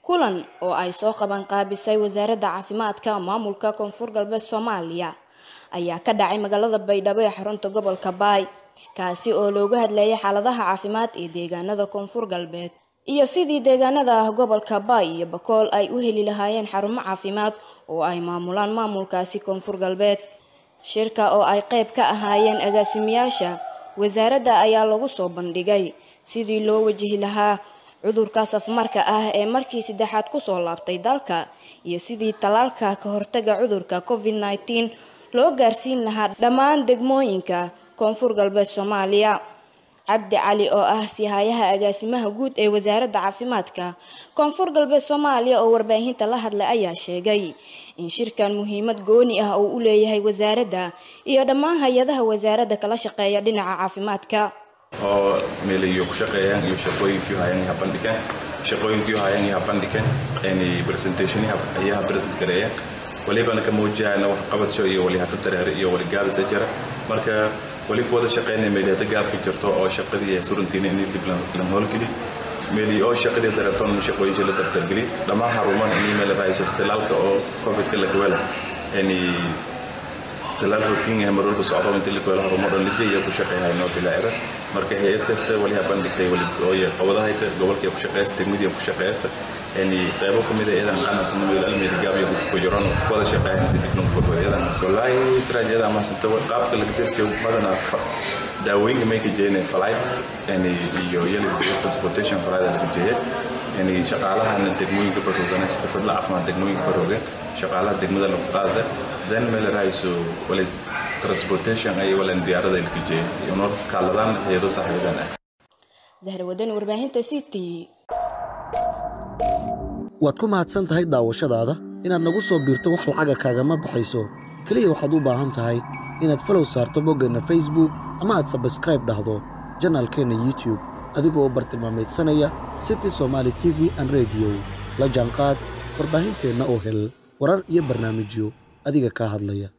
kulan oo ay soo qaban qaabisay wasaaradda caafimaadka maamulka koonfur galbeed soomaaliya ayaa ka dhacay magaalada baydhabo ee xarunta gobolka baay kaasi oo looga hadlayay xaaladaha caafimaad ee deegaanada koonfur galbeed iyo sidii deegaanada ah gobolka baay iyo bakool ay u heli lahaayeen xarumo caafimaad oo ay maamulaan maamulkaasi koonfur galbeed shirka oo ay qayb ka ahaayeen agaasimayaasha wasaaradda ayaa lagu soo bandhigay sidii loo wajihi lahaa cudurkaas afmarka ah ee markii saddexaad kusoo laabtay dalka iyo sidii tallaalka ka hortaga cudurka covid nneteen loo gaarsiin lahaa dhammaan degmooyinka koonfur galbeed soomaaliya cabdi cali oo ah sihayaha agaasimaha guud ee wasaaradda caafimaadka koonfur galbeed soomaaliya oo warbaahinta la hadlay ayaa sheegay in shirkan muhiimad gooni ah uu u leeyahay wasaaradda iyo dhammaan hay-adaha wasaaradda kala shaqeeya dhinaca caafimaadka oo meelayo ku shaqeeyaan iyo shaqooyinkii hayaan ha bandhigeen shaqooyinkii hayaan ha bandhigeen in presentation ayaa present gareeyeen walibana ka muujiyana wax qabadso iyo wali hada dareere iyo wali gaabisa jira marka wali ku wada shaqeynaya meeliyada gaabka jirto oo shaqadii suruntiina in dib la howlgeli meeli oo shaqadii dareertoon shaqooyinkii la dardargeli dhammaan xaruman in meel raayso talaalka oo covidka la gawela in talaal rotiin ah marwalba socdo inta la gawela xarumo dhan lijay iyo ku shaqeeyahay noo bilaacira marka hay-ad kasta wali ha bandhigtay wali ooya qowdahayta gobolkii ku shaqeeysa degmadii ku shaqeeysa yani qaybo ka mid ah iyadan qanasna meel almeed gaabiyo ku jiran wada shaqeeyaan si dibna ku fadhiyo iyadan wallahi trajeeda ama santa qaabka laga dirsiyo badana daawooyinka may ka jeeyeen flight yani iyo yali transportation flight laga jeeyay yani shaqaalahan degmooyinka baroogan xirfadla caafimaad degmooyinka baroogan shaqaalaha degmada lagu qaada dan meel raayso wali transportation ay walan diyaarada laga jeeyay iyo north kaaladan hayado saaxiibadan ah zahra wadan warbaahinta city waad ku mahadsan tahay daawashadaada inaad nagu soo biirto wax lacaga kaagama baxayso keliya waxaad u baahan tahay inaad falow saarto boggeenna facebook ama aad sabskraib dhahdo janaalkeenna youtube adigoo u bartilmaamaydsanaya city somaali t v an rediyo la jaanqaad warbaahinteenna oo hel warar iyo barnaamijyo adiga kaa hadlaya